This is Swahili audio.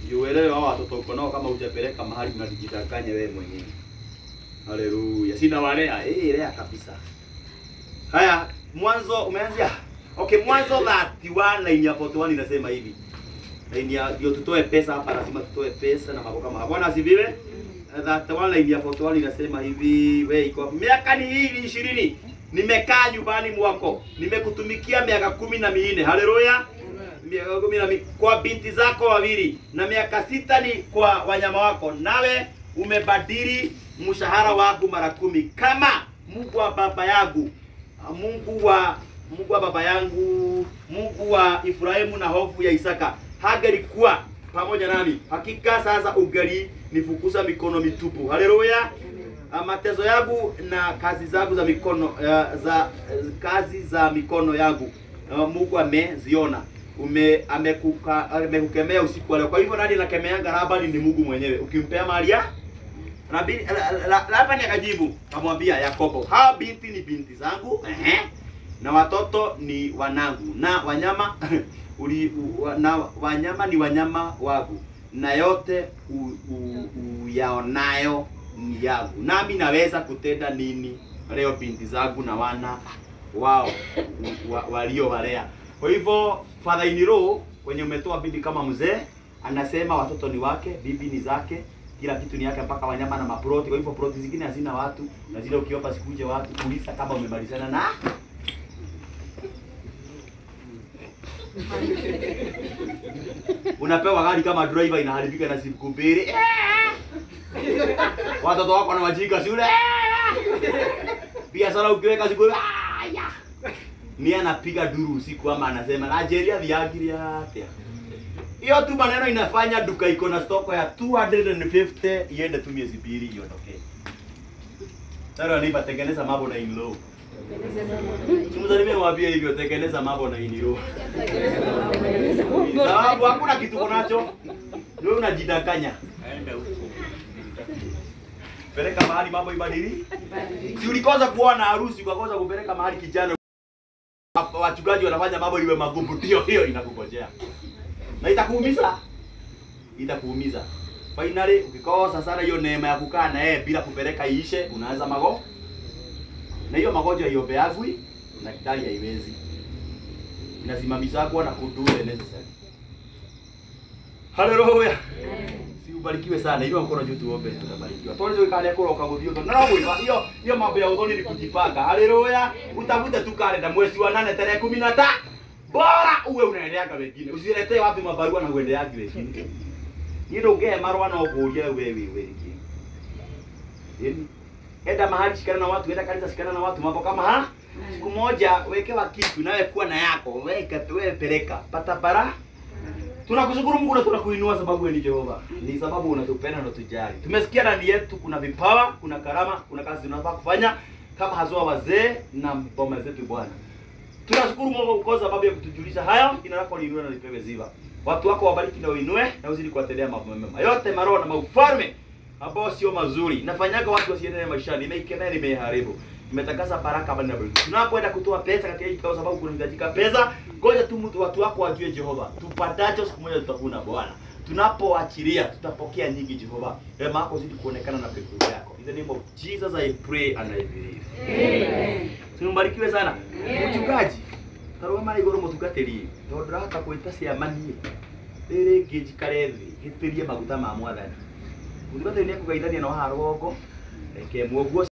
ndio uelewe hao watoto uko nao kama hujapeleka mahali unajidanganya wewe mwenyewe. Haleluya. Sina walea, eh lea kabisa. Haya, mwanzo umeanzia. Okay, mwanzo 31 line ya 41 inasema hivi. Line ya ndio tutoe pesa hapa, lazima tutoe pesa na mambo kama hapo. Bwana asifiwe. 31 line ya 41 inasema hivi, wewe iko miaka ni hii ishirini nimekaa nyumbani mwako, nimekutumikia miaka kumi na minne. Haleluya miaka kumi na mi- kwa binti zako wawili na miaka sita ni kwa wanyama wako, nawe umebadili mshahara wangu mara kumi, kama Mungu wa baba yangu, Mungu wa Mungu wa baba yangu, Mungu wa Ibrahimu na hofu ya Isaka hangelikuwa pamoja nami, hakika sasa ungali nifukuza mikono mitupu. Haleluya! Ah, mateso yangu na kazi zangu za mikono uh, za kazi za mikono yangu uh, Mungu ameziona ume amekuka amekukemea usiku wa leo. Kwa hivyo nani anakemeanga Labani? Ni Mungu mwenyewe. Ukimpea mali ya Labani, la- la- la- Labani akajibu kamwambia Yakobo, hao binti ni binti zangu ehe, na watoto ni wanangu, na wanyama uli, u, na wanyama ni wanyama wangu, na yote u- u- uyaonayo ni yangu, nami naweza kutenda nini leo binti zangu na wana wao wa, waliowalea. Kwa hivyo Father in law kwenye umetoa bibi kama mzee anasema watoto ni wake, bibi ni zake, kila kitu ni yake, mpaka wanyama na maproti. Kwa hivyo proti zingine hazina watu, na zile ukiomba sikuje watu, uliza kama umemalizana na unapewa gari kama driver inaharibika na siku mbili watoto wako na wajinga shule biashara ukiweka siku aya ni anapiga duru usiku ama anasema Nigeria thiagire atia hiyo tu maneno inafanya duka iko na stoko ya 250 iende tu miezi mbili iondoke. Sasa nipa tengeneza mambo na in law. Simsalimie mwambie hivyo tengeneza mambo na in law. Sababu hakuna kitu unacho. Wewe unajidanganya. Peleka mahali mambo ibadili. Si ulikosa kuona harusi ukakosa kupeleka mahali kijana wachungaji wanafanya mambo iwe magumu, ndio hiyo inakungojea na itakuumiza, itakuumiza. Finally ukikosa sana hiyo neema ya kukaa na yeye bila kupeleka iishe, unaanza mago na hiyo magonjwa iombeagwi na daktari haiwezi, inasimamisha kwa na kudu the necessary. Haleluya. Si ubarikiwe sana. Hiyo mkono juu tuombe tutabarikiwa. Tuanze kale koro kaguthio to. Na wewe hiyo hiyo mambo ya udhoni ni kujipanga. Haleluya. Utafute tu kalenda mwezi wa 8 tarehe 15. Bora uwe unaendeaga wengine. Usiletee watu mabarua na uendeaga wengine. Ndio ungee marwa na ukuria wewe wewe. Yaani enda mahali shikana na watu, enda kanisa shikana na watu, mambo kama ha. Siku moja wekewa kitu nawe kuwa na yako, weka wewe peleka. Pata bara. Tunakushukuru Mungu na tunakuinua sababu wewe ni Jehova. Ni sababu unatupenda na unatujali. Tumesikia ndani yetu kuna vipawa, kuna karama, kuna kazi tunafaa kufanya kama hazua wazee na boma zetu Bwana. Tunashukuru Mungu kwa sababu ya kutujulisha hayo. Jina lako liinue na lipewe ziva. Watu wako wabariki na uinue na uzidi kuwatendea mambo mema. Yote maroho na maufalme ambao sio mazuri. Nafanyaga watu wasiendelee maishani. Nimeikemea, nimeharibu. Nimetakasa baraka bali na baraka. Tunapoenda kutoa pesa katika hii kwa sababu kunahitajika pesa, ngoja tu mtu watu wako wajue Jehova. Tupatacho siku moja tutavuna Bwana. Tunapoachilia tutapokea nyingi Jehova. Rehema yako zidi kuonekana na pekee yako. In the name of Jesus I pray and I believe. Amen. Simbarikiwe sana. Amen. Mchungaji. Tarwa mari iguru mutungatiri. Tondu ndahota kwita ciamanie. Riri ngĩnjikare thĩ gĩtĩrie maguta ma mwathani. Mũtungatĩri nĩ ekũgeithania na wahara rũgongo. Reke muoguo